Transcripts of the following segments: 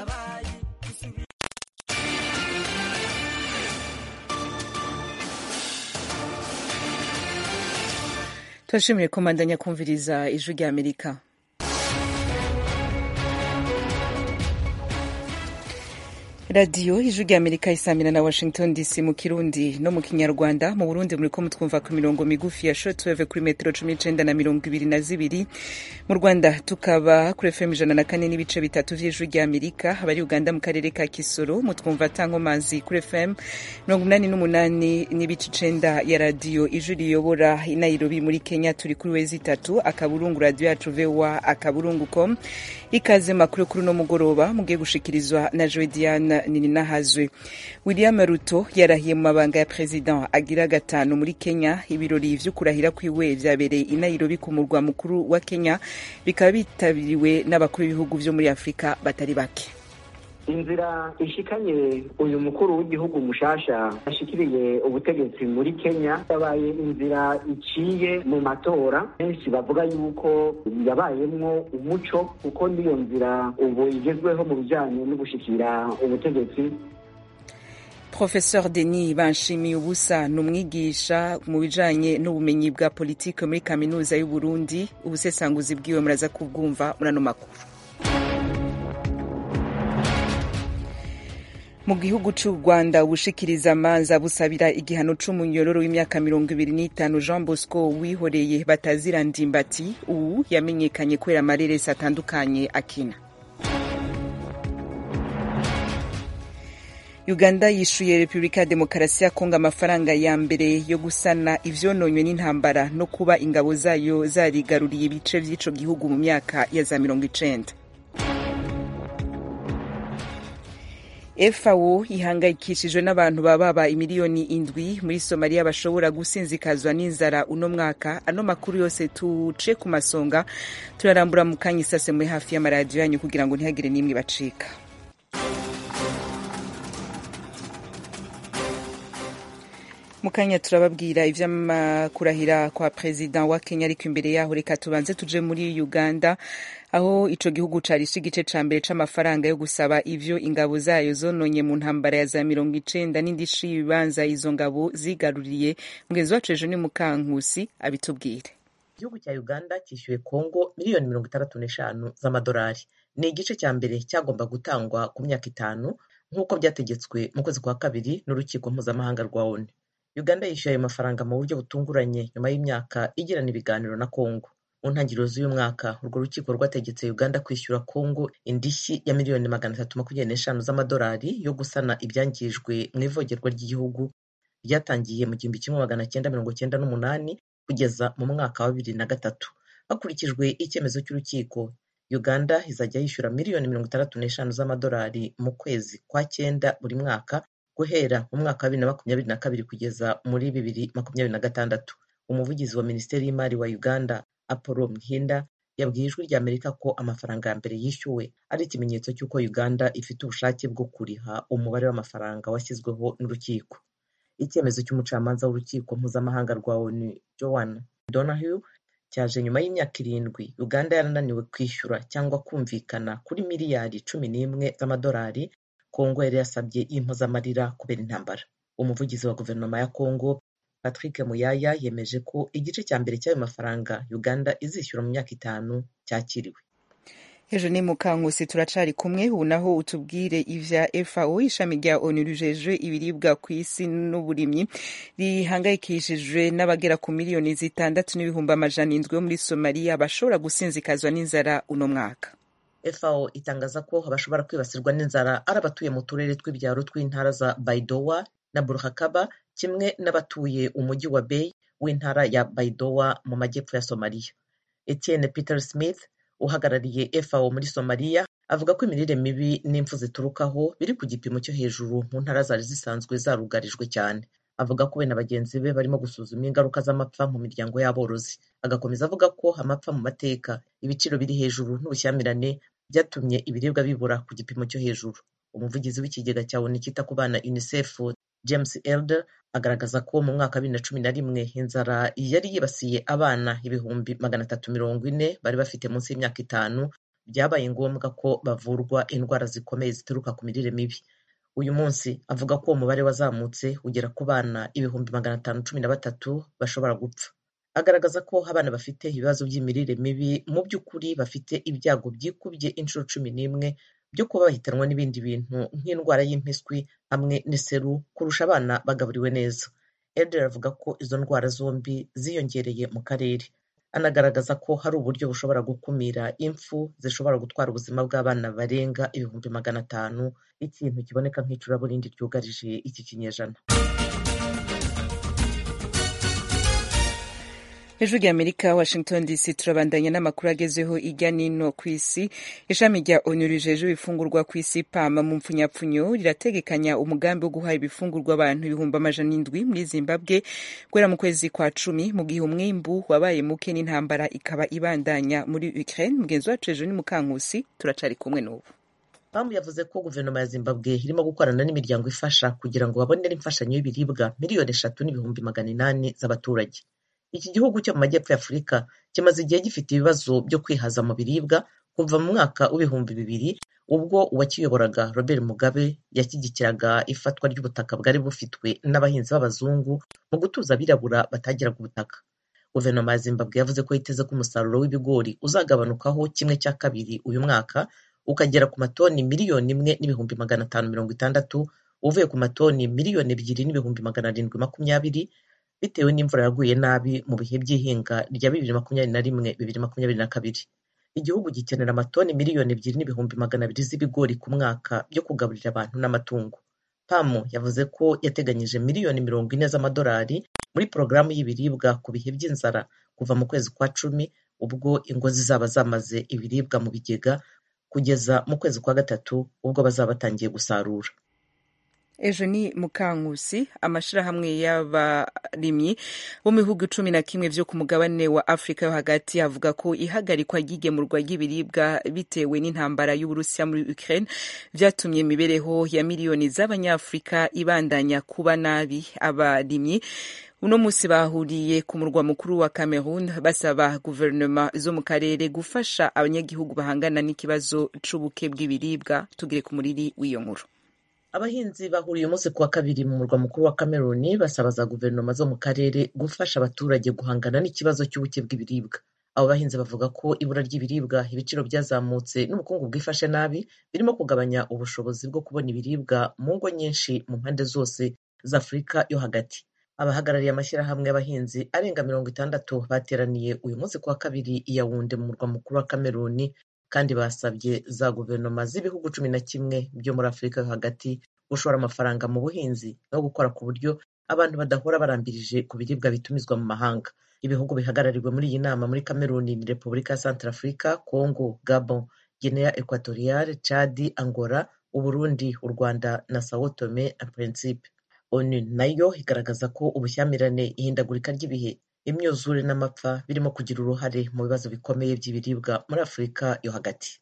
yabaye isubi turashimiye komandanya kumviriza ijwi rya amerika radiyo ijwi rya amerika isamira na washington dc mu kirundi no mu kinyarwanda mu burundi muriko mutwumva ku mirongo migufi ya shortwave kuri metero cumi n'icenda na mirongo ibiri na zibiri mu rwanda tukaba kuri fm ijana na kane n'ibice bitatu vy'ijwi rya amerika abari uganda mu karere ka kisoro mutwumva tankomazi kuri fm mirongo umunani n'umunani n'ibice icenda ya radiyo ijwi riyobora i nairobi muri kenya turi kuri wezi itatu akaburungu radiyo yacu voa akaburungu com ikaze makuru kuri uno mugoroba mugiye gushikirizwa na joe diane nininahazwe william ruto yarahiye mu mabanga ya president agira gatanu muri kenya ibirori vyo kurahira kwiwe vyabereye i nairobi ku murwa mukuru wa kenya bikaba bitabiriwe n'abakuru b'ibihugu vyo muri afurika batari bake inzira ishikanye uyu mukuru w'igihugu mushasha ashikiriye ubutegetsi muri kenya yabaye inzira iciye mu matora benshi bavuga yuko yabayemwo umuco kuko niyo nzira ubu igezweho mu bijanye no gushikira ubutegetsi Professeur Denis Banshimiye ubusa ni umwigisha mu bijanye n'ubumenyi bwa politike muri kaminuza y'u Burundi ubusesanguzi bwiwe muraza kubwumva muri ano makuru mu gihugu c'u rwanda ubushikiriza amanza busabira igihano c'umunyororo w'imyaka mirongo ibiri n'itanu jean bosco wihoreye batazira ndimbati ubu yamenyekanye kubera amareresi atandukanye akina uganda yishuye repubulika ya demokarasi ya kongo amafaranga ya mbere yo gusana ivyononywe n'intambara no kuba ingabo zayo zarigaruriye ibice vy'ico gihugu mu myaka ya za mirongo icenda FAO ihangayikishijwe n'abantu bababa imiliyoni indwi muri Somalia bashobora gusinzikazwa n'inzara uno mwaka. Ano makuru yose tuce ku masonga turarambura mu kanya isase muri hafi y'amaradiyo yanyu kugira ngo ntihagire n'imwe bacika. mu kanya turababwira ivy'amakurahira kwa perezida wa Kenya ariko imbere yaho reka tubanze tuje muri Uganda aho ico gihugu carishe igice ca mbere c'amafaranga yo gusaba ivyo ingabo zayo zononye mu ntambara ya za mirongo icenda n'indishi y'ibibanza izo ngabo zigaruriye mugenzi wacu ejo ni mukankusi abitubwire igihugu cya uganda cyishyuye kongo miliyoni mirongo itandatu n'eshanu z'amadolari ni igice cya mbere cyagomba gutangwa ku myaka itanu nk'uko byategetswe mu kwezi kwa kabiri n'urukiko mpuzamahanga rwa onu uganda yishyuye ayo mafaranga mu buryo butunguranye nyuma y'imyaka igirana ibiganiro na kongo mu ntangiriro z'uyu mwaka urwo rukiko rwategetse uganda kwishyura kongo indishyi ya miliyoni magana atatu makumyabiri n'eshanu z'amadolari yo gusana ibyangijwe mu ivogerwa ry'igihugu ryatangiye mu gihumbi kimwe magana cyenda mirongo cyenda n'umunani kugeza mu mwaka wa bibiri na gatatu hakurikijwe icyemezo cy'urukiko uganda izajya yishyura miliyoni mirongo itandatu n'eshanu z'amadolari mu kwezi kwa cyenda buri mwaka guhera mu mwaka wa bibiri na makumyabiri na kabiri kugeza muri bibiri makumyabiri na gatandatu umuvugizi wa minisiteri y'imari wa uganda apollo mhinda yabwiye ijwi rya amerika ko amafaranga ya mbere yishyuwe ari ikimenyetso cy'uko uganda ifite ubushake bwo kuriha umubare w'amafaranga washyizweho n'urukiko icyemezo cy'umucamanza w'urukiko mpuzamahanga rwa onu joan donahue cyaje nyuma y'imyaka irindwi uganda yarananiwe kwishyura cyangwa kumvikana kuri miliyari cumi n'imwe z'amadolari kongo yari yasabye y'impozamarira kubera intambara umuvugizi wa guverinoma ya kongo patrick muyaya yemeje ko igice cya mbere cy'ayo mafaranga uganda izishyura mu myaka itanu cyakiriwe ejo ni mukankusi turacari kumwe ubu naho utubwire ivya fao ishami rya onu rijejwe ibiribwa ku isi n'uburimyi rihangayikishijwe n'abagera ku miliyoni zitandatu n'ibihumbi amajana indwi yo muri somaliya bashobora gusinzikazwa n'inzara uno mwaka fao itangaza ko bashobora kwibasirwa n'inzara ari abatuye mu turere tw'ibyaro tw'intara za baidowa na burhakaba kimwe n'abatuye umujyi wa bay w'intara ya baidowa mu majyepfo ya somaliya etienne peter smith uhagarariye fao muri somaliya avuga ko imirire mibi n'impfu ziturukaho biri ku gipimo cyo hejuru mu ntara zari zisanzwe zarugarijwe cyane avuga ko we na bagenzi be barimo gusuzuma ingaruka z'amapfa mu miryango y'aborozi agakomeza avuga ko amapfa mu mateka ibiciro biri hejuru n'ubushyamirane byatumye ibiribwa bibura ku gipimo cyo hejuru umuvugizi w'ikigega cya onu cyita ku bana unicef james elder agaragaza ko mu mwaka wa bibiri na cumi na rimwe inzara yari yibasiye abana ibihumbi magana atatu mirongo ine bari bafite munsi y'imyaka itanu byabaye ngombwa ko bavurwa indwara zikomeye zituruka ku mirire mibi uyu munsi avuga ko uwo mubare wazamutse ugera ku bana ibihumbi magana atanu cumi na batatu bashobora gupfa agaragaza ko abana bafite ibibazo by'imirire mibi mu by'ukuri bafite ibyago byikubye inshuro cumi n'imwe byo kuba bahitanwa n'ibindi bintu nk'indwara y'impiswi hamwe n'iseru kurusha abana bagaburiwe neza Elder avuga ko izo ndwara zombi ziyongereye mu karere anagaragaza ko hari uburyo bushobora gukumira impfu zishobora gutwara ubuzima bw'abana barenga ibihumbi magana atanu ikintu kiboneka nk'icuraburindi ryugarije iki kinyejana hejuru y'amerika washington dc turabandanya n'amakuru agezeho ijya n'ino ku isi ishami rya onu rijeje ibifungurwa ku isi pama mu mpfunyapfunyo rirategekanya umugambi wo guha ibifungurwa abantu ibihumbi amajana indwi muri zimbabwe guhera mu kwezi kwa cumi mu gihe umwimbu wabaye muke n'intambara ikaba ibandanya muri ukraine mugenzi wacu hejuru ni mukankusi turacari kumwe n'ubu pamu yavuze ko guverinoma ya zimbabwe irimo gukorana n'imiryango ifasha kugira ngo babonere imfashanyo y'ibiribwa miliyoni eshatu n'ibihumbi magana inani z'abaturage iki gihugu cyo mu majyepfo ya afurika kimaze igihe gifite ibibazo byo kwihaza mu biribwa kuva mu mwaka w'ibihumbi bibiri ubwo uwakiyoboraga robert mugabe yashyigikiraga ifatwa ry'ubutaka bwari bufitwe n'abahinzi b'abazungu mu gutuza abirabura batagiraga ubutaka guverinoma ya zimbabwe yavuze ko yiteze ko umusaruro w'ibigori uzagabanukaho kimwe cya kabiri uyu mwaka ukagera ku matoni miliyoni imwe n'ibihumbi magana atanu mirongo itandatu uvuye ku matoni miliyoni ebyiri n'ibihumbi magana arindwi makumyabiri bitewe n'imvura yaguye nabi mu bihe by'ihinga rya bibiri makumyabiri na rimwe bibiri makumyabiri na kabiri igihugu gikenera amatoni miliyoni ebyiri n'ibihumbi magana abiri z'ibigori ku mwaka byo kugaburira abantu n'amatungo pamu yavuze ko yateganyije miliyoni mirongo ine z'amadolari muri porogaramu y'ibiribwa ku bihe by'inzara kuva mu kwezi kwa cumi ubwo ingo zizaba zamaze ibiribwa mu bigega kugeza mu kwezi kwa gatatu ubwo bazaba batangiye gusarura ejo ni mukankusi amashyirahamwe y'abarimyi bo mu bihugu cumi na kimwe byo ku mugabane wa afurika yo hagati avuga ko ihagarikwa ry'igemurwa ry'ibiribwa bitewe n'intambara y'uburusiya muri ukraine byatumye imibereho ya miliyoni z'abanyafurika ibandanya kuba nabi abarimyi uno munsi bahuriye ku murwa mukuru wa cameroon basaba guverinoma zo mu karere gufasha abanyagihugu bahangana n'ikibazo c'ubuke bw'ibiribwa tugire ku muriri w'iyo nkuru abahinzi bahuriye umunsi ku wa kabiri mu murwa mukuru wa cameroon basaba za guverinoma zo mu karere gufasha abaturage guhangana n'ikibazo cy'ubuke bw'ibiribwa abo bahinzi bavuga ko ibura ry'ibiribwa ibiciro byazamutse n'ubukungu bwifashe nabi birimo kugabanya ubushobozi bwo kubona ibiribwa mu ngo nyinshi mu mpande zose za afurika yo hagati abahagarariye amashyirahamwe y'abahinzi arenga mirongo itandatu bateraniye uyu munsi ku wa kabiri i yawunde mu murwa mukuru wa cameroon kandi basabye za guverinoma z'ibihugu cumi na kimwe byo muri afurika yo hagati gushora amafaranga mu buhinzi no gukora ku buryo abantu badahora barambirije ku biribwa bitumizwa mu mahanga ibihugu bihagarariwe muri iyi nama muri cameroon ni repubulika ya centre africa congo gabon guinea equatoriale chadi angola uburundi u rwanda na sao tome na principe onu nayo igaragaza ko ubushyamirane ihindagurika ry'ibihe imyuzure n'amapfa birimo kugira uruhare mu bibazo bikomeye by'ibiribwa muri afurika yo hagati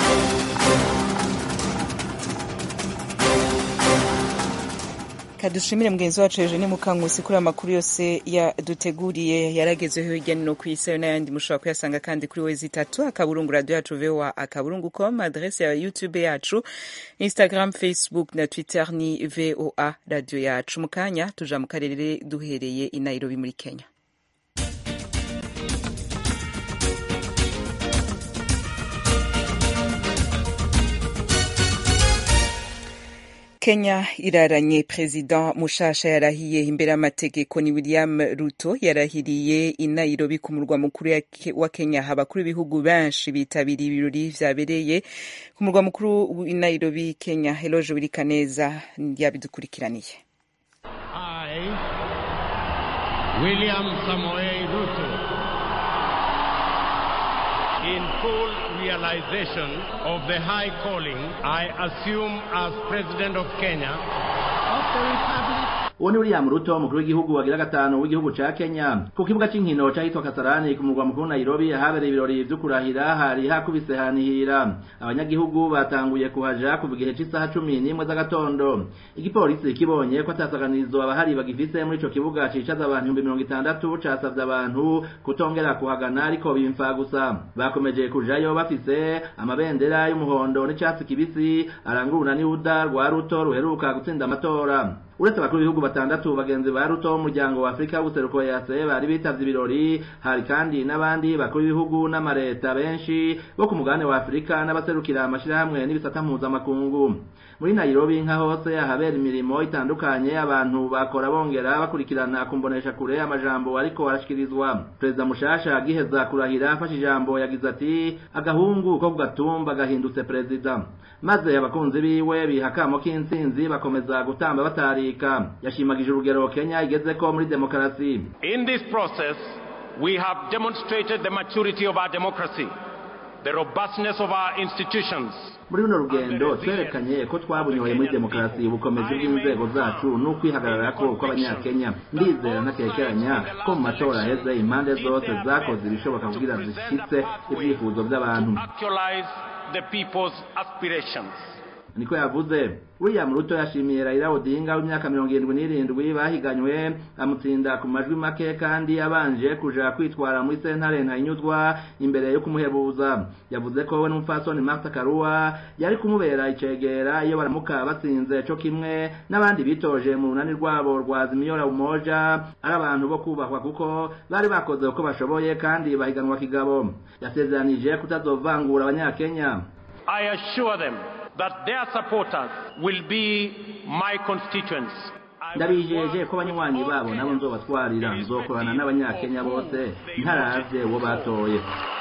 kadushimire mugenzi wacu hejuru ni mukankusi kuri amakuru yose yaduteguriye yaragezeho hirya no ku isi ayo n'ayandi mushobora kuyasanga kandi kuri wezi itatu akaburungu radiyo yacu voa akaburungu com adrese ya youtube yacu instagram facebook na twitter ni voa radiyo yacu mu kanya tuja mu karere duhereye i nairobi muri kenya Kenya iraranye perezida mushasha yarahiye imbere y'amategeko ni William Ruto yarahiriye i Nairobi ku murwa mukuru wa Kenya abakuru b'ibihugu benshi bitabiriye ibirori vyabereye ku murwa mukuru i Nairobi Kenya Eloge Wirikaneza yabidukurikiraniye I William Samoei Ruto in full realization of the high calling I assume as President of Kenya of the Republic uwo ni William Ruto umukuru w'igihugu wagira gatanu w'igihugu ca Kenya ku kibuga c'inkino cahitwa Kasarani ku murwa mukuru Nairobi habereye ibirori vyo kurahira hari hakubise hanihira abanyagihugu batanguye kuhaja kuva igihe c'isaha cumi n'imwe z'agatondo igipolisi kibonye ko atasaganizo abahari bagifise muri ico kibuga cicaza abantu ibihumbi mirongo itandatu casavye abantu kutongera kuhagana ariko bimfa gusa bakomeje kujayo bafise amabendera y'umuhondo n'icatsi kibisi aranguruna n'ihuda rwa ruto ruheruka gutsinda amatora uretse abakuru b'ibihugu batandatu bagenzi ba ruto w'umuryango wa afurika w'ubuseruko yase bari bitavye ibirori hari kandi n'abandi bakuru b'ibihugu n'amareta benshi bo ku mugabane wa afurika n'abaserukira amashirahamwe n'ibisata mpuzamakungu muri nairobi nka hose ahabera imirimo itandukanye abantu bakora bongera bakurikirana kumbonesha kure amajambo ariko arashikirizwa perezida mushasha agiheza kurahira afashe ijambo yagize ati agahungu ko ku gatumba gahindutse perezida maze abakunzi biwe biha akamo k'intsinzi bakomeza gutamba batarika yashimagije urugero kenya igezeko muri demokarasi In this process, we have demonstrated the maturity of our democracy, the robustness of our institutions, muri runo rugendo twerekanye ko twabunyoye muri demokarasi ubukomezi bw'inzego zacu n'ukwihagararako kw'abanyakenya ndizera ntakekeranya ko mu matora aheze impande zose zakoze ibishoboka kugira zishitse ibyifuzo by'abantu actualize the people's aspirations. niko yavuze william ruto yashimiye raila odinga w'imyaka mirongo irindwi n'irindwi bahiganywe amutsinda ku majwi make kandi abanje kuja kwitwara muri sentare ntayinyuzwa imbere yo kumuhebuza yavuze ko we n'umupfasoni martha karua yari kumubera icegera iyo baramuka batsinze co kimwe n'abandi bitoje mu runani rwabo rwa zimiyora umoja ari abantu bo kubahwa kuko bari bakoze uko bashoboye kandi bahiganwa kigabo yasezeranije kutazovangura abanyakenya I assure them that their supporters will be my constituents. I will ndabijeje work ko abanywanyi with all babo nabo Kenyans, nzobatwarira nzokorana n'abanyakenya bose ntaravye uwo batoye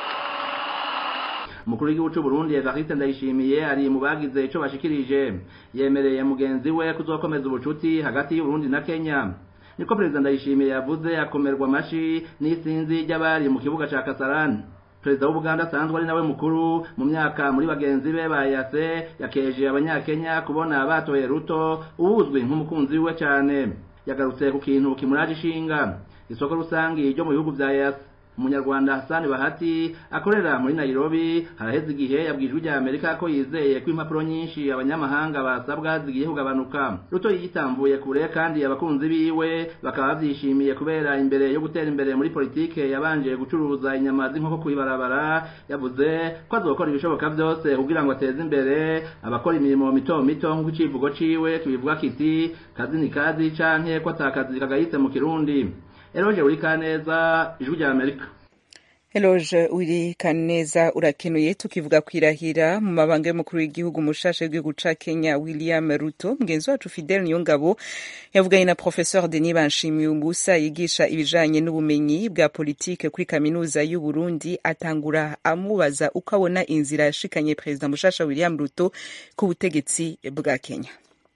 umukuru w'igihugu c'u Burundi Evariste Ndayishimiye ari mu bagize ico bashikirije yemereye mugenzi we kuzokomeza ubucuti hagati y'Uburundi na Kenya niko perezida Ndayishimiye yavuze akomerwa amashi n'isinzi ry'abari mu kibuga ca Kasarani perezida w'ubuganda asanzwe ari nawe mukuru mu myaka muri bagenzi be bayase yakeje abanyakenya kubona batoye ruto uwuzwi nk'umukunzi we cyane yagarutse ku kintu kimuraje ishinga isoko rusangi ryo mu bihugu vya yase umunyarwanda hasani bahati akorera muri nairobi haraheze igihe yabwijwe rya amerika ko yizeye ko impapuro nyinshi abanyamahanga basabwa zigiye kugabanuka ruto yitambuye kure kandi abakunzi biwe bakaba bavyishimiye kubera imbere yo gutera imbere muri politike yabanje gucuruza inyama z'inkoko kw'ibarabara yavuze ko azokora ibishoboka vyose kugira ngo ateze imbere abakora imirimo mito mito nk'uko icivugo ciwe kibivuga kiti kazi ni kazi canke ko atakazi kagayitse mu kirundi eroje uri kaneza ijwi rya amerika Eloge uri kaneza urakenuye tukivuga kwirahira mu mabanga y'umukuru w'igihugu mushasha w'igihugu ca Kenya William Ruto mugenzi wacu Fidel Niyongabo yavuganye na Professeur Denis Banshimiyumbusa yigisha ibijanye n'ubumenyi bwa politike kuri kaminuza y'u Burundi atangura amubaza uko abona inzira yashikanye Perezida mushasha William Ruto ku butegetsi bwa Kenya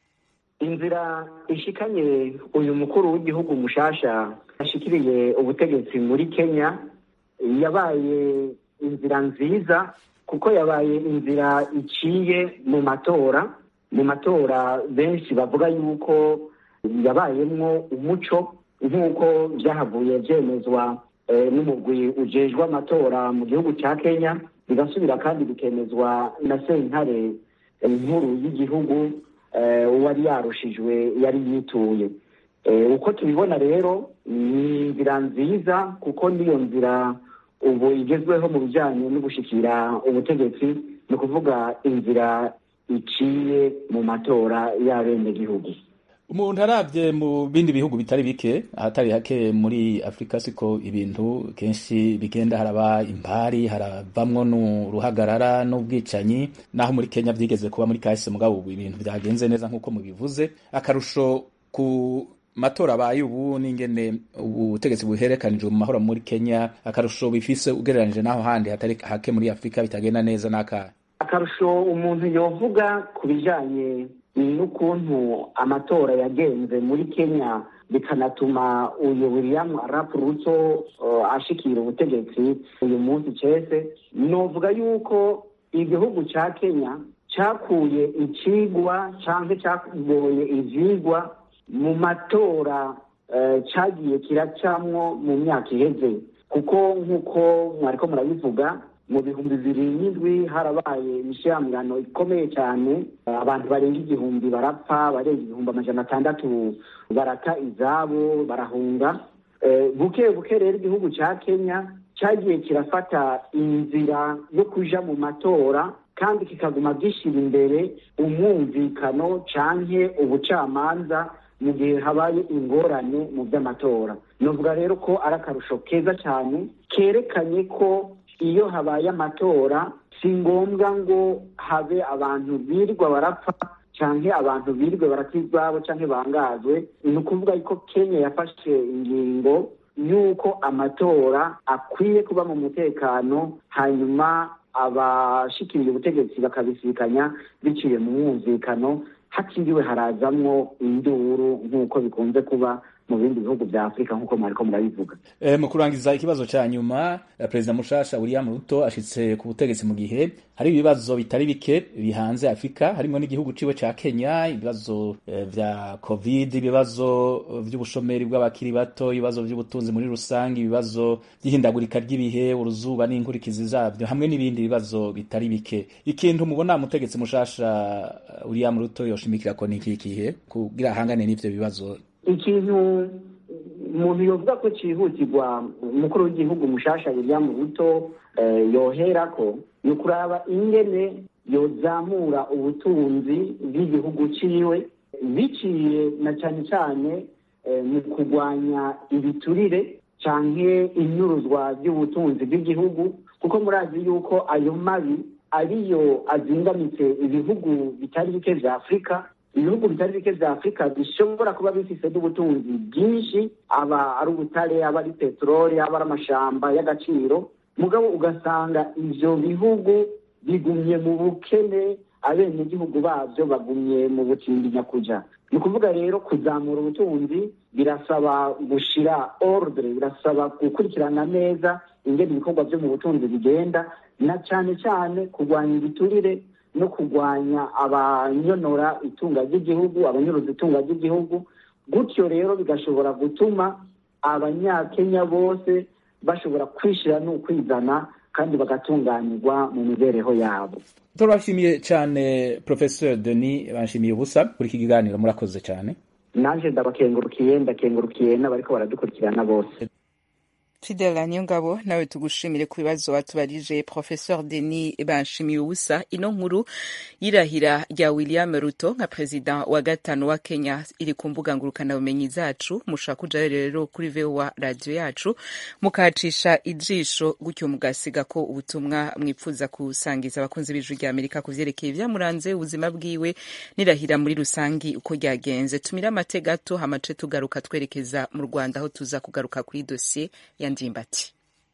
inzira ishikanye uyu mukuru w'igihugu mushasha ashikiriye ubutegetsi muri kenya yabaye inzira nziza kuko yabaye inzira iciye mu matora mu matora benshi bavuga yuko yabayemwo umuco nk'uko byahavuye byemezwa n'umugwi ujejwe amatora mu gihugu cya kenya bigasubira kandi bikemezwa na sentare nkuru y'igihugu uwari yarushijwe yari yituye uko tubibona rero ni inzira nziza kuko niyo nzira ubu igezweho mu bijyanye no gushyikira ubutegetsi ni ukuvuga inzira iciye mu matora y'abenegihugu umuntu arabye mu bindi bihugu bitari bike ahatari hake muri afurika siko ibintu kenshi bigenda haraba impari haravamwo n'uruhagarara n'ubwicanyi naho muri kenya byigeze kuba muri kahise mugabo ubu ibintu byagenze neza nk'uko mubivuze akarusho ku matora abaye ubu n'ingene ubutegetsi buherekanijwe mu mahoro muri kenya akarusho bifise ugereranije n'aho handi hatari hake muri afurika bitagenda neza n'akahe akarusho umuntu yovuga ku bijanye n'ukuntu amatora yagenze muri kenya bikanatuma uyu william arap ruto uh, ashikira ubutegetsi uyu munsi cese novuga yuko igihugu ca kenya cakuye icigwa canke cagoye ivyigwa mu matora cyagiye kiracamwo mu myaka iheze kuko nk'uko mwariko murabivuga mu bihumbi bibiri n'indwi harabaye imishyiramirano ikomeye cyane abantu barenga igihumbi barapfa barenga ibihumbi amajana atandatu barata izabo barahunga buke buke rero igihugu cya kenya cyagiye kirafata inzira yo kuja mu matora kandi kikaguma gishyira imbere umwumvikano canke ubucamanza mu gihe habaye ingorane mu by'amatora novuga rero ko ari akarusho keza cyane kerekanye ko iyo habaye amatora si ngombwa ngo habe abantu birirwa barapfa canke abantu birirwe barata izabo canke bangazwe ni ukuvuga ko kenya yafashe ingingo y'uko amatora akwiye kuba mu mutekano hanyuma abashikiriye ubutegetsi bakabisikanya biciye mu mwumvikano hatiriwe harazamwo induru nk'uko bikunze kuba mu bindi bihugu vya afurika nk'uko mwariko murabivuga e, mu kurangiza ikibazo ca nyuma perezida mushasha william ruto ashitse ku butegetsi mu gihe hari ibibazo bitari bike bihanze afurika harimo n'igihugu ciwe ca kenya ibibazo e, vya covid ibibazo vy'ubushomeri bw'abakiri bato ibibazo vy'ubutunzi muri rusange ibibazo vy'ihindagurika ry'ibihe uruzuba n'inkurikizi zavyo hamwe n'ibindi bibazo bitari bike ikintu mubona mutegetsi mushasha william ruto yoshimikirako niki kihe kugira ahangane n'ivyo bibazo ikintu umuntu yovuga ko cyihutirwa umukuru w'igihugu mushasha william ruto yoherako ni ukuraba ingene yozamura ubutunzi bw'igihugu ciwe biciye na cyane cyane mu kurwanya ibiturire canke inyuruzwa ry'ubutunzi bw'igihugu kuko murazi yuko ayo mabi ariyo azingamitse ibihugu bitari bike vya afurika ibihugu bitari bike vya afurika bishobora kuba bifise n'ubutunzi bwinshi aba ari ubutare aba ari peteroli aba ari amashamba y'agaciro mugabo ugasanga ivyo bihugu bigumye mu bukene abenegihugu bavyo bagumye mu butindi nyakuja ni ukuvuga rero kuzamura ubutunzi birasaba gushira ordre birasaba gukurikirana neza ingene ibikorwa vyo mu butunzi bigenda na cane cane kurwanya ibiturire no kurwanya abanyonora itunga ry'igihugu abanyuruza itunga ry'igihugu gutyo rero bigashobora gutuma abanyakenya bose bashobora kwishira n'ukwizana kandi bagatunganirwa mu mibereho yabo turabashimiye cyane professeur denis banshimiye ubusa kuri iki kiganiro murakoze cyane nanje ndabakengurukiye ndakengurukiye n'abariko baradukurikirana bose Fidela Niyongabo nawe tugushimire ku bibazo watubarije Professeur Denis Banshimiye ubusa ino nkuru y'irahira rya William Ruto nka president wa gatanu wa Kenya iri ku mbuga ngurukana bumenyi zacu mushaka kuja rero kuri VOA radio yacu mukacisha ijisho gutyo mugasiga ko ubutumwa mwipfuza kusangiza abakunzi b'ijwi rya Amerika kuvyerekeye vyamuranze ubuzima bwiwe nirahira muri rusangi uko ryagenze tumira amate gato hamace tugaruka twerekeza mu Rwanda aho tuza kugaruka kuri dossier ya ndimbati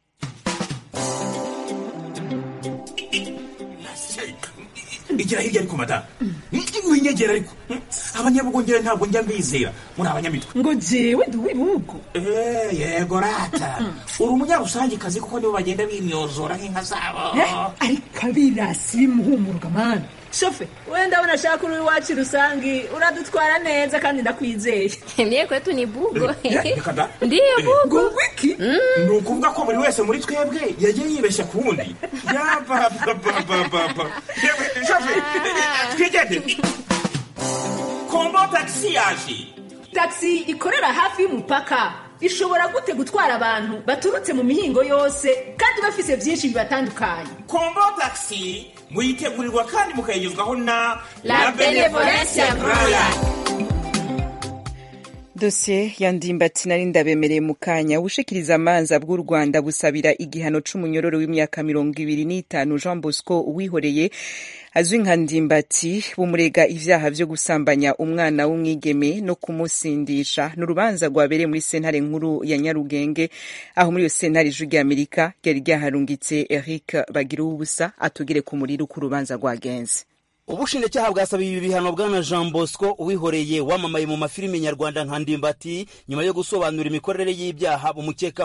igira hirya ariko madamu winyegera ariko abanyabugongera ntabwo njya mbizera muri abanyamitwe ngo jewe ndi uw'ibihugu yego rata uri umunyarusangikazi kuko nibo bagenda bimyozora nk'inka zabo ariko abirasi bimuhumuruka mani shofe we ndabona ashaka uri iwacu rusangi uradutwara neza kandi ndakwizeye mie kwetu ni bugo ndiyo bugo wiki ni ukuvuga ko buri wese muri twebwe yagiye yibeshya ku wundi yabababababa shofe twigende kombo tagisi yaje tagisi ikorera hafi y'umupaka ishobora gute gutwara abantu baturutse mu mihingo yose kandi bafise byinshi bibatandukanye kombo tagisi muyitegurirwa kandi mukayigezwaho na la benevolencia roya dosiye ya ndimbati nari ndabemereye mu kanya ubushikiriza amanza bw'u rwanda busabira igihano c'umunyororo w'imyaka mirongo ibiri n'itanu jean bosco uwihoreye azwi nka ndimbati bumurega ivyaha vyo gusambanya umwana w'umwigeme no kumusindisha ni urubanza rwabereye muri sentare nkuru ya nyarugenge aho muri iyo sentare ijwi ry'amerika ryari ryaharungitse eric bagira ubusa atugire ku muriro uko urubanza rwagenze ubushinjacyaha bwasabiye ibi bihano bwana jean bosco uwihoreye wamamaye mu mafilimi nyarwanda nka ndimbati nyuma yo gusobanura imikorere y'ibyaha bumukekaho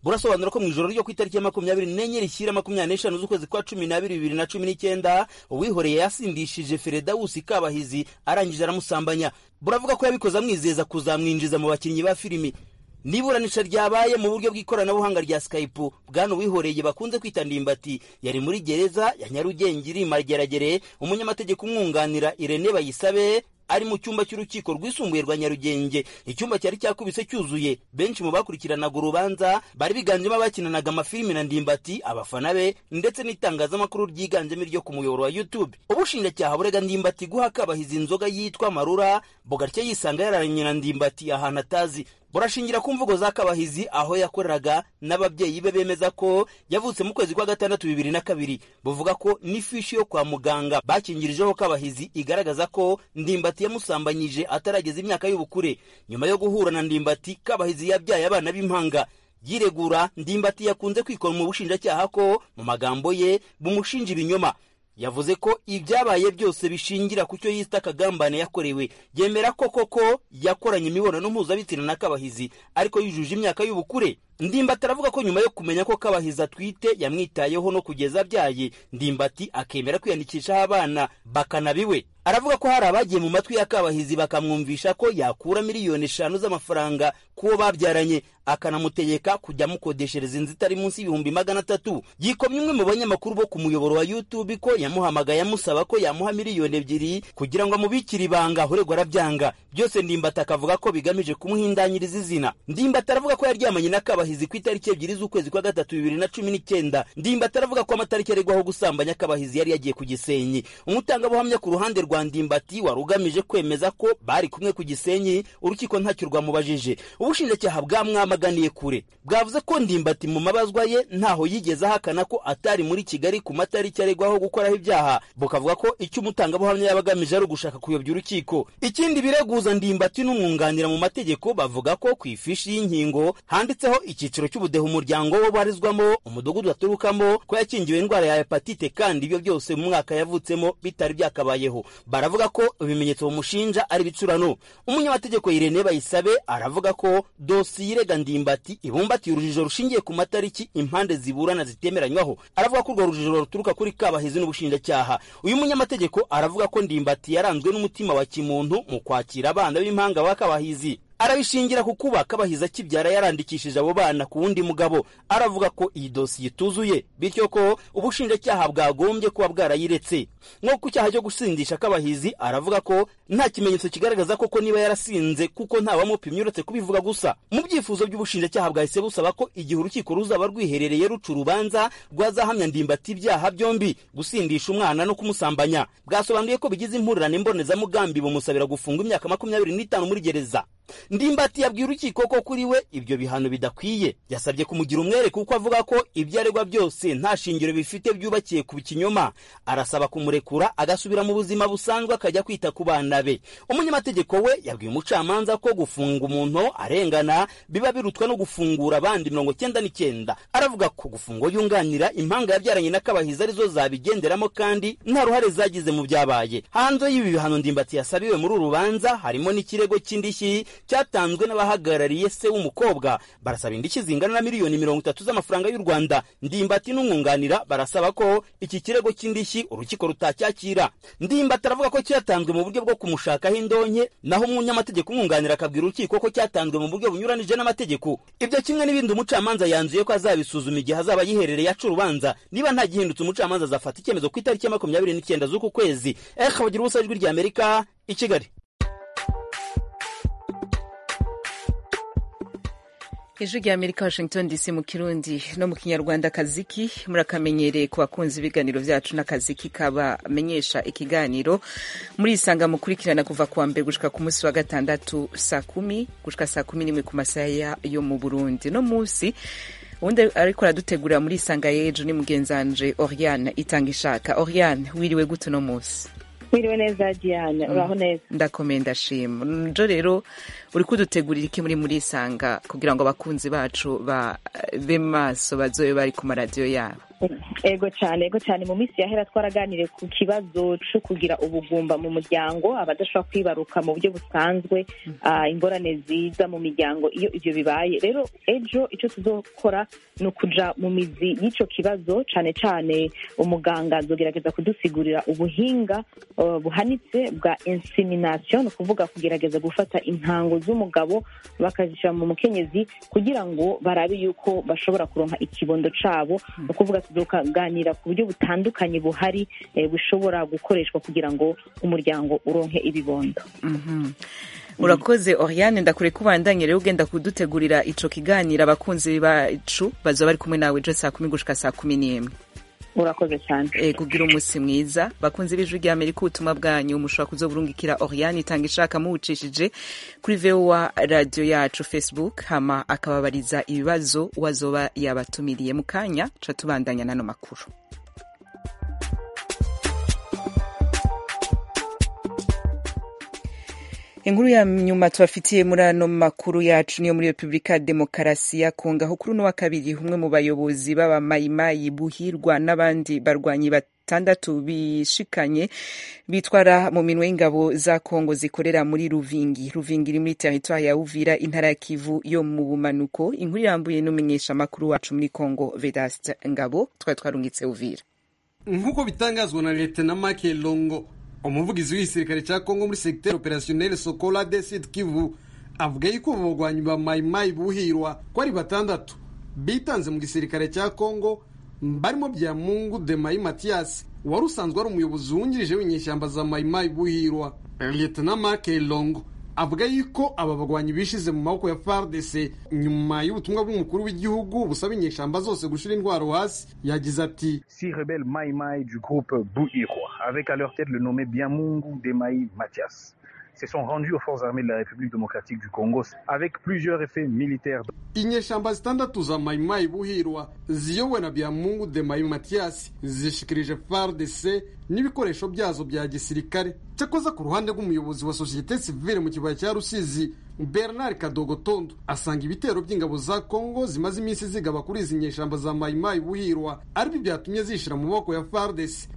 burasobanura ko mu ijoro ryo ku itariki ya makumyabiri n'enye rishyira makumyabiri n'eshanu z'ukwezi kwa cumi n'abiri bibiri na cumi n'icyenda uwihoreye yasindishije feredawusi kabahizi arangije aramusambanya buravuga ko yabikoze amwizeza kuzamwinjiza mu bakinnyi ba filimi n'iburanisha ryabaye mu buryo bw'ikoranabuhanga rya skype bwana uwihoreye bakunze kwita ndimbati yari muri gereza ya nyarugenge iri mageragere umunyamategeko umwunganira irene bayisabe ari mu cyumba cy'urukiko rwisumbuye rwa nyarugenge icyumba cyari cyakubise cyuzuye benshi mu bakurikiranaga urubanza bari biganjemo abakinanaga amafilimi na ndimbati abafana be ndetse n'itangazamakuru ryiganjemo iryo ku muyoboro wa youtube ubushinjacyaha burega ndimbati guha kabahizi inzoga yitwa marura bogartya yisanga yararanye na ndimbati ahantu atazi burashingira ku mvugo za kabahizi aho yakoreraga n'ababyeyi be bemeza ko yavutse mu kwezi kwa gatandatu bibiri na kabiri buvuga ko n'ifishi yo kwa muganga bakingirijeho kabahizi igaragaza ko ndimbati yamusambanyije atarageza imyaka y'ubukure nyuma yo guhura na ndimbati kabahizi yabyaye abana b'impanga yiregura ndimbati yakunze kwikora mu bushinjacyaha ko mu magambo ye bumushinja ibinyoma yavuze ko ibyabaye byose bishingira ku cyo yita akagambane yakorewe yemera ko koko yakoranye imibonano mpuzabitsina na kabahizi ariko yujuje imyaka y'ubukure ndimbati aravuga ko nyuma yo kumenya ko kabahizi atwite yamwitayeho no kugeza abyaye ndimbati akemera kwiyandikishaho abana bakanabiwe aravuga ko hari abagiye mu matwi ya kabahizi bakamwumvisha ko yakura miliyoni eshanu z'amafaranga k'uwo babyaranye akanamutegeka kujya amukodeshereza inzu itari munsi y'ibihumbi magana atatu yikomye umwe mu banyamakuru bo ku muyoboro wa youtube ko yamuhamagaye amusaba ko yamuha miliyoni ebyiri kugira ngo amubikire ibanga uregwa arabyanga byose ndimbati akavuga ko bigamije kumuhindanyiriza izina ndimbati aravuga ko yaryamanye na kabahizi ku itariki ebyiri z'ukwezi kwa gatatu bibiri na cumi n'icyenda ndimbati aravuga ko amatariki aregwaho gusambanya kabahizi yari yagiye ku gisenyi umutangabuhamya ku ruhande rwa ndimbati wari ugamije kwemeza ko bari kumwe ku gisenyi urukiko ntacyo rwamubajije ubushinjacyaha bwamwamaganiye kure bwavuze ko ndimbati mu mabazwa ye ntaho yigeze ahakana ko atari muri kigali ku matariki aregwaho gukoraho ibyaha bukavuga ko icyo umutangabuhamya yaba agamije ari ugushaka kuyobya urukiko ikindi bireguza ndimbati n'umwunganira mu mategeko bavuga ko ku ifishi y'inkingo handitseho icyiciro cy'ubudehe umuryango we ubarizwamo umudugudu aturukamo ko yakingiwe indwara ya hepatite kandi ibyo byose mu mwaka yavutsemo bitari byakabayeho baravuga ko ibimenyetso bamushinja ari ibicurano umunyamategeko Irene Bayisabe aravuga ko dosiye irega ndimbati ibumbatiye urujijo rushingiye ku matariki impande ziburana zitemeranywaho aravuga ko urwo rujijo ruturuka kuri kabahizi n'ubushinjacyaha uyu munyamategeko aravuga ko ndimbati yaranzwe n'umutima wa kimuntu mu kwakira abana b'impanga ba kabahizi arabishingira ku kuba kabahiza akibyara yarandikishije abo bana ku wundi mugabo aravuga ko iyi dosiye ituzuye bityo ko ubushinjacyaha bwagombye kuba bwarayiretse nko ku cyaha cyo gusindisha kabahizi aravuga ko nta kimenyetso kigaragaza koko niba yarasinze kuko ntawamupimye uretse kubivuga gusa mu byifuzo by'ubushinjacyaha bwahise busaba ko igihe urukiko ruzaba rwiherereye ruca urubanza rwazahamya ndimbati ibyaha byombi gusindisha umwana no kumusambanya bwasobanuye ko bigize impurirane mbonezamugambi bumusabira gufunga imyaka makumyabiri n'itanu muri gereza ndimbati yabwiye urukiko ko kuri we ibyo bihano bidakwiye yasabye kumugira umwere kuko avuga ko ibyo aregwa byose nta shingiro bifite byubakiye ku kinyoma arasaba kumurekura agasubira mu buzima busanzwe akajya kwita ku bana be umunyamategeko we yabwiye umucamanza ko gufunga umuntu arengana biba birutwa no gufungura abandi mirongo cyenda n'icyenda aravuga ko gufunga yunganira impanga yabyaranye na kabahizi arizo zabigenderamo kandi nta ruhare zagize mu byabaye hanze y'ibi bihano ndimbati yasabiwe muri uru rubanza harimo n'ikirego cy'indishyi cyatanzwe n'abahagarariye se w'umukobwa barasaba indishyi zingana na miliyoni mirongo itatu z'amafaranga y'u rwanda ndimbati n'umwunganira barasaba ko iki kirego cy'indishyi urukiko rutacyakira ndimbati aravuga ko cyatanzwe mu buryo bwo kumushakaho indonke naho umunyamategeko umwunganira akabwira urukiko ko cyatanzwe mu buryo bunyuranije n'amategeko ibyo kimwe n'ibindi umucamanza yanzuye ko azabisuzuma igihe azaba yiherereye aca urubanza niba nta gihindutse umucamanza azafata icyemezo ku itariki ya makumyabiri n'icyenda z'uku kwezi eka bagira ubusa ijwi rya amerika i kigali ijwi rya amerika washington dc mu kirundi no mu kinyarwanda kaziki murakamenyereye ku bakunzi ibiganiro byacu n'akaziki kabamenyesha ikiganiro murisanga mukurikirana kuva kuwa mbere gushika ku munsi wa gatandatu saa kumi gushika saa kumi n'imwe ku masaha yo mu burundi no munsi ubundi ariko aradutegurira muri isanga y'ejo ni mugenzanje oriane itanga ishaka oriane wiriwe gute uno munsi wiriwe neza diane uraho neza ndakomeye ndashima njo rero uri kudutegurira iki muri murisanga kugira ngo abakunzi bacu babe maso bazobe bari ku maradiyo yabo ego cyane ego cyane mu minsi yahera twaraganiriye ku kibazo cyo kugira ubugumba mu muryango abadashobora kwibaruka mu buryo busanzwe ah, ingorane ziza mu miryango iyo ibyo bibaye rero ejo icyo tuzokora ni ukuja mu mizi y'icyo kibazo cyane cyane umuganga azogerageza kudusigurira ubuhinga uh, buhanitse bwa insemination ni ukuvuga kugerageza gufata intango z'umugabo bakazishyira mu mukenyezi kugira ngo barabe yuko bashobora kuronka ikibondo cabo ni ukuvuga tuzokaganira ku buryo butandukanye buhari eh, bushobora gukoreshwa kugira ngo umuryango uronke ibibondo Mhm. urakoze oriane ndakure kubandanye rero ugenda kudutegurira ico kiganiro abakunzi bacu bazoba bari kumwe nawe ejo saa kumi gushika saa kumi n'imwe urakoze cyane e, kugira umunsi mwiza bakunzi b'ijwi rya amerika ubutumwa bwanyu mushobora kuzoburungikira oriane itanga ishaka muwucishije kuri voa radio yacu facebook hama akababariza ibibazo uwazoba yabatumiriye mu kanya ca tubandanya n'ano makuru inkuru ya nyuma tubafitiye muri ano makuru yacu niyo muri repubulika ya demokarasi ya kongo aho kuri uno wa kabiri umwe mu bayobozi b'abamayimayi buhirwa n'abandi barwanyi batandatu bishikanye bitwara mu minwe y'ingabo za kongo zikorera muri ruvingi ruvingi iri muri teritwari ya uvira intara ya kivu yo mu bumanuko inkuru irambuye n'umenyesha amakuru wacu muri kongo vedaste ngabo twari twarungitse uvira nk'uko bitangazwa na leta na make longo umuvugizi w'igisirikare cya kongo muri segiteri operasiyoneri sokola de sud kivu avuga yuko abo bagwanyi ba mayimayi buhirwa ko ari batandatu bitanze mu gisirikare cya kongo barimo bya mungu de mayi matiyasi wari usanzwe ari umuyobozi wungirije w'inyeshyamba za mayimayi buhirwa leta na make longo avuga yuko aba bagwanyi bishize mu maboko ya FARDC nyuma y'ubutumwa bw'umukuru w'igihugu busaba inyeshamba zose gushira intwaro hasi yagize ati Six rebelles Mai Mai du groupe Bouirwa, avec à leur tête le nommé Biamungu Demaï Mathias, se sont rendus aux forces armées de la République démocratique du Congo avec plusieurs effets militaires. inyeshamba zitandatu za mayimayi buhirwa ziyobowe na byamungu de mayi matiyasi zishikirije FARDC n'ibikoresho byazo bya gisirikare cyakoze ku ruhande rw'umuyobozi wa sosiyete sivile mu kibaya cya rusizi bernard kadogotondo asanga ibitero by'ingabo za kongo zimaze iminsi zigaba kuri izi nyeshamba za mayimayi buhirwa aribyo byatumye zishira mu maboko ya FARDC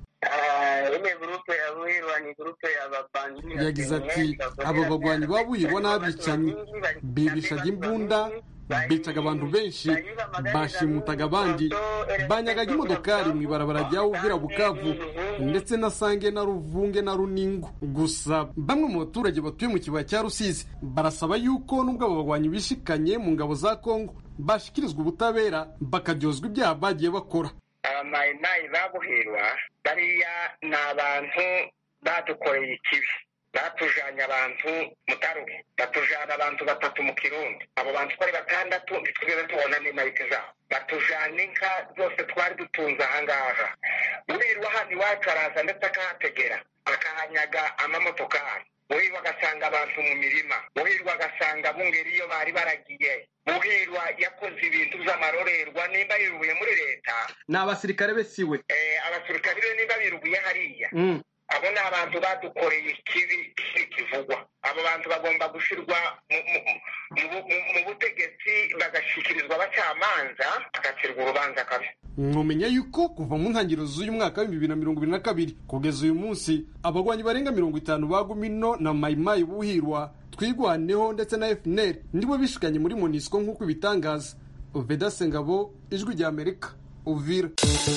ile grupe ya Buhirwa ni grupe ya babanzi yagize ati aba bagwanyi ba buhirwa n'abicanyi bibishaga imbunda bicaga abantu benshi bashimutaga abandi banyagaga imodokari mu ibarabara rya uvira bukavu ndetse na sange na ruvunge na runingo gusa bamwe mu baturage batuye mu kibaya cya rusizi barasaba yuko nubwo abo bagwanyi bishikanye mu ngabo za kongo bashikirizwa ubutabera bakaryozwa ibyaha bagiye bakora abamayimayi babuhirwa bariya ni abantu badukoreye ikibi batujanye abantu mutaruke batujana abantu batatu mu kirundi abo bantu uko ari batandatu ntitwigeze tubona n'imarike zabo batujana inka zose twari dutunze ahangaha urirwa hano iwacu araza ndetse akahategera akahanyaga amamotokari buhirwa agasanga abantu mu mirima buhirwa agasanga bungeri iyo bari baragiye buhirwa yakoze ibintu by'amarorerwa nimba yirubuye muri leta ni abasirikare be siwe eh, abasirikari be nimba birubuye hariya abo ni abantu badukoreye ikibi kibi kivugwa abo bantu bagomba gushyirwa mu- mu- mu- mu- mu butegetsi bagashyikirizwa abacamanza bagacirwa urubanza kabi mwumenya yuko kuva mu ntangiriro z'uyu mwaka w'ibihumbi bibiri na mirongo ibiri na kabiri kugeza uyu munsi abagwanyi barenga mirongo itanu ba gumino na mayimayi buhirwa twigwaneho ndetse na fnr nibo bishikanye muri monisco nk'uko ibitangaza veda sengabo ijwi rya amerika uvira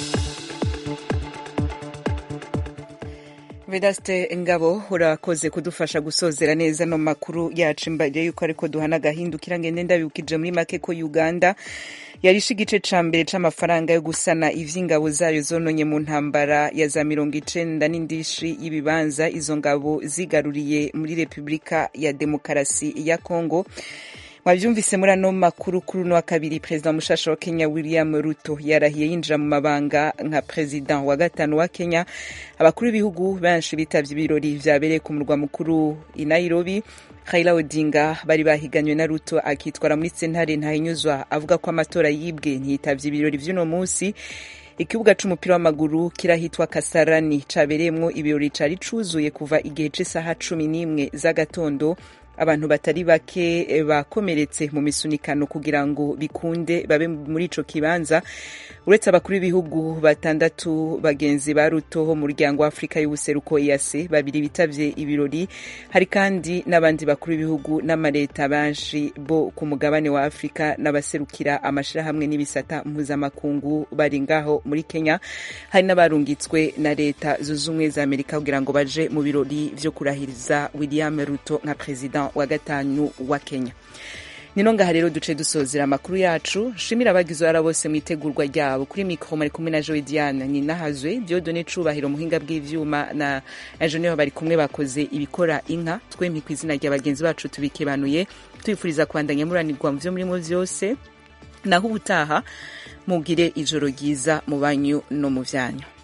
vedaste ngabo urakoze kudufasha gusozera neza no makuru yacu imbere yuko ariko duhana agahindukira ngende ndabibukije muri make ko uganda yarishe igice ca mbere c'amafaranga yo gusana ivy'ingabo zayo zononye mu ntambara ya za mirongo icenda n'indishi y'ibibanza izo ngabo zigaruriye muri repubulika ya demokarasi ya kongo mwabyumvise muri ano makuru kuri uno wa kabiri perezida mushasha wa kenya william ruto yarahiye yinjira mu mabanga nka perezida wa gatanu wa kenya abakuru b'ibihugu benshi bitavye ibirori vyabereye ku murwa mukuru i nairobi Raila Odinga bari bahiganywe na Ruto akitwara muri sentare ntahinyuzwa avuga ko amatora yibwe ntiyitavye ibirori vy'uno munsi ikibuga c'umupira w'amaguru kirahitwa kasarani cabereyemwo ibirori cari cuzuye kuva igihe c'isaha cumi n'imwe z'agatondo abantu batari bake bakomeretse mu misunikano kugira ngo bikunde babe muri ico kibanza uretse abakuru b'ibihugu batandatu bagenzi ba ruto ho mu muryango wa afurika y'ubuseruko EAC babiri bitavye ibirori hari kandi n'abandi bakuru b'ibihugu n'amaleta benshi bo ku mugabane wa afurika n'abaserukira amashirahamwe n'ibisata mpuzamakungu bari ngaho muri kenya hari n'abarungitswe na leta zunze ubumwe za amerika kugira ngo baje mu birori vyo kurahiriza william ruto nka perezida wa gatanu wa kenya nino ngaha rero duce dusozera amakuru yacu shimira abagize uruhara bose mu itegurwa ryabo kuri mikoro mari kumwe na joe diane ninahazwe diodone cubahiro muhinga bw'ivyuma na enjeniyeri bari kumwe bakoze ibikora inka twempi ku izina rya bagenzi bacu tubikebanuye tubifuriza kubandanya muranirwa mu vyo murimo vyose naho ubutaha mugire ijoro ryiza mu banyu no mu vyanyu